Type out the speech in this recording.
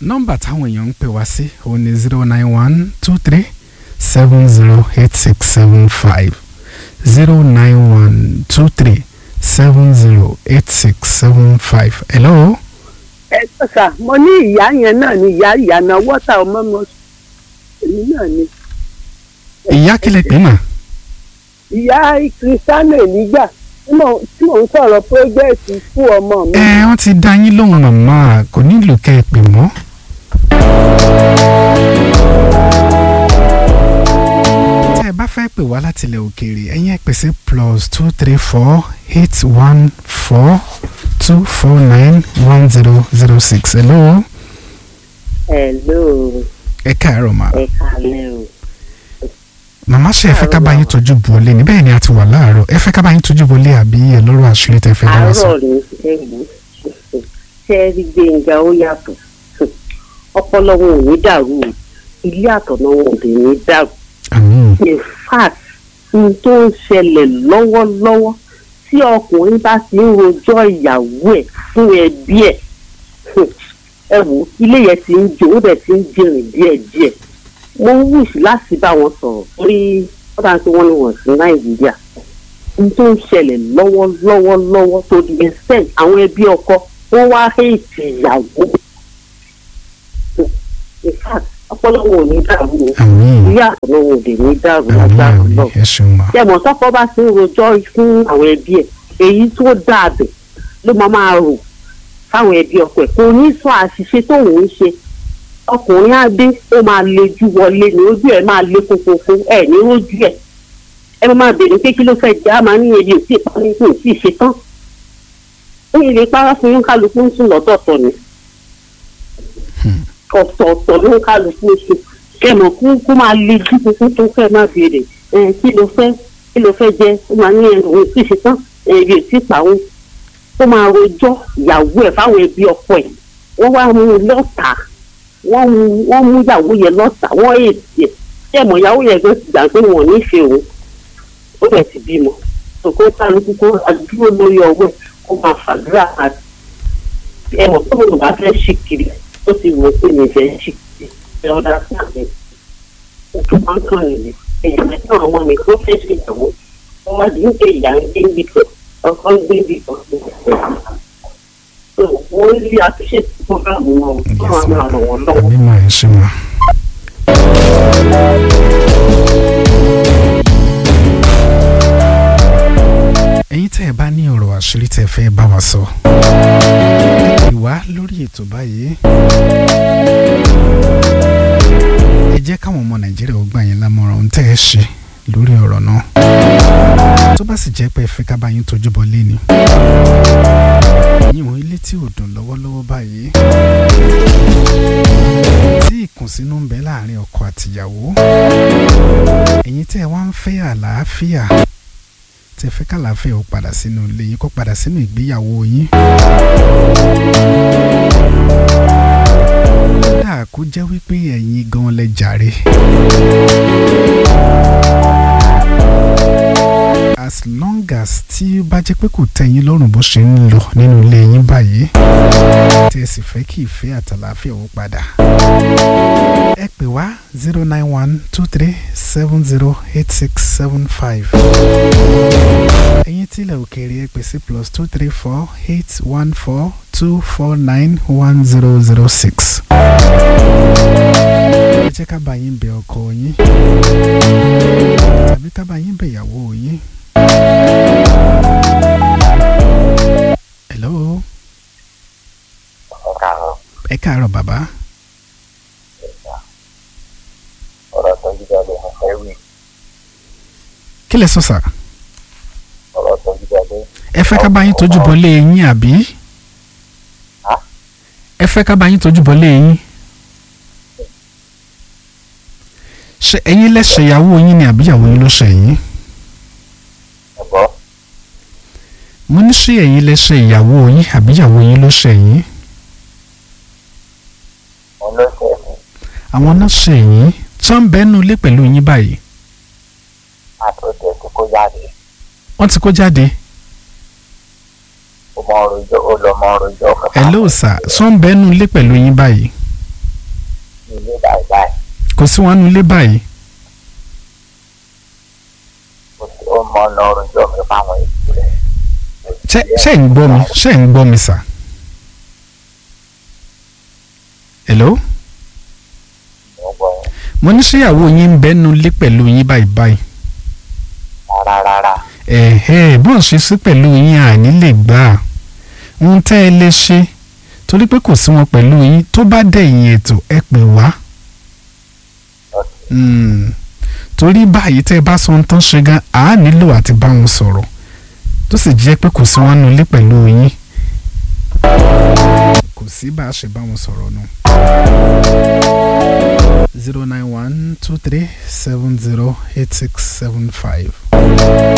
nọ́mbà táwọn èèyàn ń pè wá sí òun ni zero nine one two three seven zero eight six seven five zero nine one two three seven zero eight six seven five. hello. ẹ sà mo ní ìyá yẹn náà ni ìyá ìyànà wọ́tà ọmọ mi èmi náà ni ìyá kílẹ̀ pé mà. ìyá kristiano nígbà tí mò tí mò ń sọ̀rọ̀ pọ́jẹ́ẹ̀tì fún ọmọ mi. ẹ wọ́n ti dá yín lóhùn màmá kò nílò kẹ́ ẹ pè mọ́. tẹ́ ẹ bá fẹ́ pè wá láti ilẹ̀ òkèèrè ẹ̀yin ẹ pèsè plus two three four eight one four two four nine one zero zero six hello. hello ẹ káàárọ̀ mà. ẹ kálẹ̀ o. màmá ṣe ẹ fẹ́ ká bá yín tọ́jú bọ́lé ní bẹ́ẹ̀ ni a ti wà láàárọ̀ ẹ fẹ́ ká bá yín tọ́jú bọ́lé àbí ẹ lọ́rọ̀ àṣírí tẹ́ fẹ́ bá wa sọ. àárọ̀ ni ẹ wò ó ṣe é rí gbẹ̀ngà ó yàtọ̀ ọpọlọ wọn ò ní dàrú o ilé àtọ̀nà wọn ò dé ní dàrú àmín in fact n tó ń ṣẹlẹ̀ lọ́wọ́lọ́wọ́ tí ọkùnrin bá ti ń rojọ́ ìyàwó ẹ̀ fún ẹbí ẹ̀ ẹ wò ó ilé yẹn ti ń jó ó dẹ̀ ti ń jìnrìn díẹ̀díẹ̀ mo ń wíṣ láti bá wọn sọ̀rọ̀ torí wọ́n bá ń pè wọ́n ní wọ̀n sí nàìjíríà n tó ń ṣẹlẹ̀ lọ́wọ́lọ́wọ́lọ́wọ́ tó di extent àwọn ẹbí ọkọ wọ́n wá hate ìyàwó in fact ọpọlọwọ ò ní dàrú o àmín ilé àtọ̀nàwò ò dé ní dàrú àmín lágbára àmín náà ẹ ṣeun mà. tẹmọ tọkọ bá ti ń rojọ́ fún àwọn ẹbí ẹ̀ èyí tó dàbẹ ló máa máa rò fáwọn ẹbí ọkọ ẹ̀ kò ní sọ àṣìṣe tóun ń ṣe ọkùnrin á dé ó máa lejú wọlé ní ojú ẹ̀ máa lé kókókó ẹ̀ ní ojú ẹ̀ ẹ máa béèrè pé kí ló fẹ́ jẹ́ á máa ní ebi ò tí ì parí kò tí ì ṣe tán ó yẹ lè para fún yín kálukú ń sùn lọ́tọ̀ọ̀tọ̀ ni ọ̀tọ̀ọ̀tọ̀ ló ń kálukú ń sùn kẹmọ kú kó máa le jú kúkú tó fẹ́ máa béèrè ẹ kí ló fẹ́ kí ló fẹ́ jẹ ó máa ní ẹnu òun tí ì ṣe tán ẹbí ò tí ì pa òun ó máa rojọ́ ìyàwó ẹ̀ fáwọn ẹbí ọkọ ẹ̀ wọ́n wá mú un lọ́tà wọ́n mú wọ́n mú ìyàwó yẹn lọ́tà wọ́n èsì ẹ̀ kẹmọ ìyàwó yẹn gan ti gbà pé wọn ò nífẹ̀ẹ́ òun ó bẹ̀ ti bímọ òkú kálukú kó àdúró lórí ọwọ́ ẹ̀ kó máa fàdúrà àti ẹmọ tó lóun bá fẹ́ ṣì kiri ó ti wò ó pé mi fẹ́ ṣì kiri ẹ ọ̀dà sí àmì ojú máa ń kàn nìyí èèyàn mẹ́ta àwọn mi tó fẹ́ ṣe ìyàwó wọ́n wá di ń pè ìyá ń gbé níbi kan ọkọ ń gbé níbi kan wọ́n rí àtúnṣe tí wọ́n bá wọn wọn tó máa máa ràn wọ́n lọ́wọ́. àmín mà ẹ ṣeun mà. ẹ̀yin tẹ́ ẹ bá ní ọ̀rọ̀ àṣírí tẹ́ ẹ fẹ́ bá wa sọ. ẹ pè wá lórí ètò báyìí. ẹ jẹ́ káwọn ọmọ nàìjíríà ó gbà yín lámọ̀ràn ohun tẹ́ ẹ ṣe lórí ọ̀rọ̀ náà. tó bá sì jẹ́ pé ẹ fẹ́ ká bá yín tójú bọ́ léni. yíyan ilé tí ò dùn lọ́wọ́lọ́wọ́ báyìí. tí ìkùnsínú ń bẹ láàrin ọkọ àtìyàwó. ẹ̀yin tẹ́ ẹ wá ń fẹ́ àlàáfíà tẹ́ fẹ́ kàlàáfíà ó padà sínú ilé yín kó padà sínú ìgbéyàwó yín. kódà kó jẹ́ wípé ẹ̀yin gan lẹ jàre. as long as tí ó bá jẹ́ pé kò tẹ́ yín lọ́rùn bó ṣe ń lọ nínú ilé yín báyìí tí ẹ sì fẹ́ kí ìfẹ́ àtàlàáfíà ó padà. ẹ pè wá zero nine one two three seven zero eight six seven five. ẹ̀yin tílẹ̀ òkèèrè ẹ pè sí plus two three four eight one four two four nine one zero zero six. ẹ jẹ́ ká bá yín bẹ ọkọ yín tàbí ká bá yín bẹ ìyàwó yín. hello káàárọ̀ ẹ káàárọ̀ bàbá ọ̀rọ̀ tó ń jíjáde mo fẹ́ wí kí lẹ sọ sà ọ̀rọ̀ tó ń jíjáde ẹ fẹ́ ká bá yín tójú bọ́ lé yín àbí Hả? ẹ fẹ́ ká bá yín tójú bọ́ lé yín ṣe ẹ̀yin lẹ́sẹ̀ ìyàwó yín ni àbí ìyàwó yín ló ṣe yín ẹ̀gbọ́ mo ní ṣé ẹ̀yin lẹ́sẹ̀ ìyàwó yín àbí ìyàwó yín ló ṣe yín wọn ló ṣe ẹ̀sìn àwọn náà ṣe yín tí wọ́n ń bẹ́nu ilé pẹ̀lú yín báyìí àtòjẹ tí kò jáde wọ́n ti kó jáde ó mọ orojọ ó lọ mọ orojọ kẹta hello sir tí wọ́n ń bẹ́nu ilé pẹ̀lú yín báyìí ilé báyìí báyìí kò sí wọn nulẹ̀ báyìí ó ti ó mọ ọ̀nà ọ̀rọ̀jọ́ mi fáwọn ètò rẹ̀. ṣé ṣé ń gbọ́ mi ṣé ń gbọ́ mi sà. hello mo gbọ́ yẹn mo ní ṣéyàwó yín ń bẹ́nu lé pẹ̀lú yín báyìí báyìí. rárá rárá ẹ̀hẹ́ bọ́n ṣe sí pẹ̀lú yín àní lè gbà á ohun tẹ́ ẹ lè ṣe torí pé kò sí wọn pẹ̀lú yín tó bá dẹ̀yìn ètò ẹ pè wá. Mm. torí báyìí tẹ́ ẹ bá sọ ohun tán ṣe gan á nílò àti bá wọn sọ̀rọ̀ tó sì jẹ́ pé kò sí wọn nulẹ̀ pẹ̀lú yín. kò sí bá a ṣe bá wọn sọ̀rọ̀ nù. zero nine one two three seven zero eight six seven five.